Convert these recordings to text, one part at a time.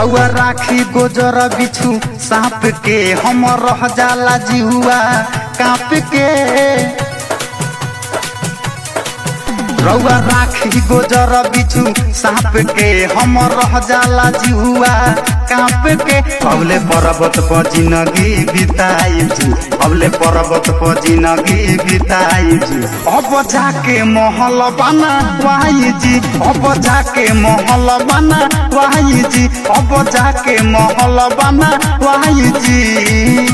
रउआ राखी गोजर बिछु सांप के हम रह जाला जिहुआ कांप के रउआ राखी गोजर बिछु सांप के हम रह जाला जिहुआ कांप के अबले पर्वत पर जिंदगी बिताई जी अबले पर्वत पर जिंदगी बिताई जी अब जाके महल बना वाई जी अब जाके महल बना वाई जी अब जाके महल बना वाई जी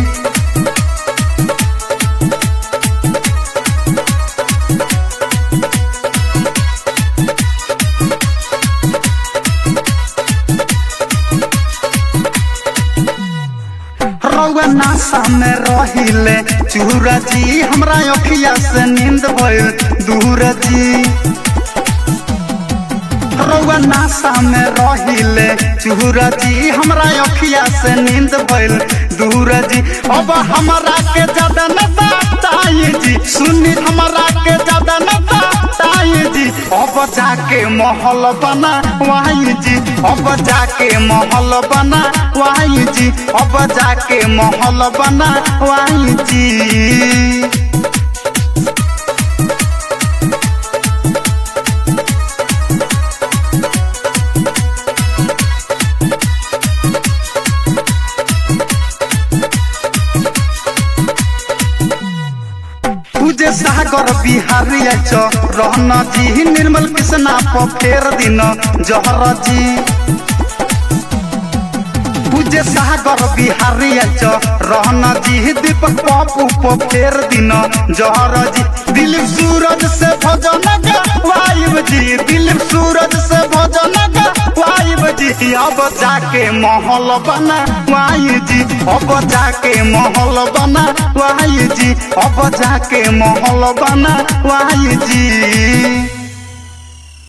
रउआ नासा में रहिले चूरा जी हमरा अखिया से नींद भइल दूर जी रउआ नासा में रहिले चूरा जी हमरा अखिया से नींद भइल दूर जी अब हमरा के ज्यादा न ताई जी सुनी हमरा के ज्यादा न ताई जी अब जाके महल बना वाई जी अब जाके महल बना वाई जी अब जाके महल बना वाई जी पूजे सागर बिहारी छ रहन जी निर्मल कृष्णा प फेर दिन जहर जी पूजे सागर बिहारी छ रहन जी दीपक पप्पू प फेर दिन जहर जी दिलीप सूरज से भजन वाइब जी दिलीप सूरज से भजन वाइब जी अब जाके महल बना वाई जी अब जाके महल बना वाई जी अब जाके महल बना वाई जी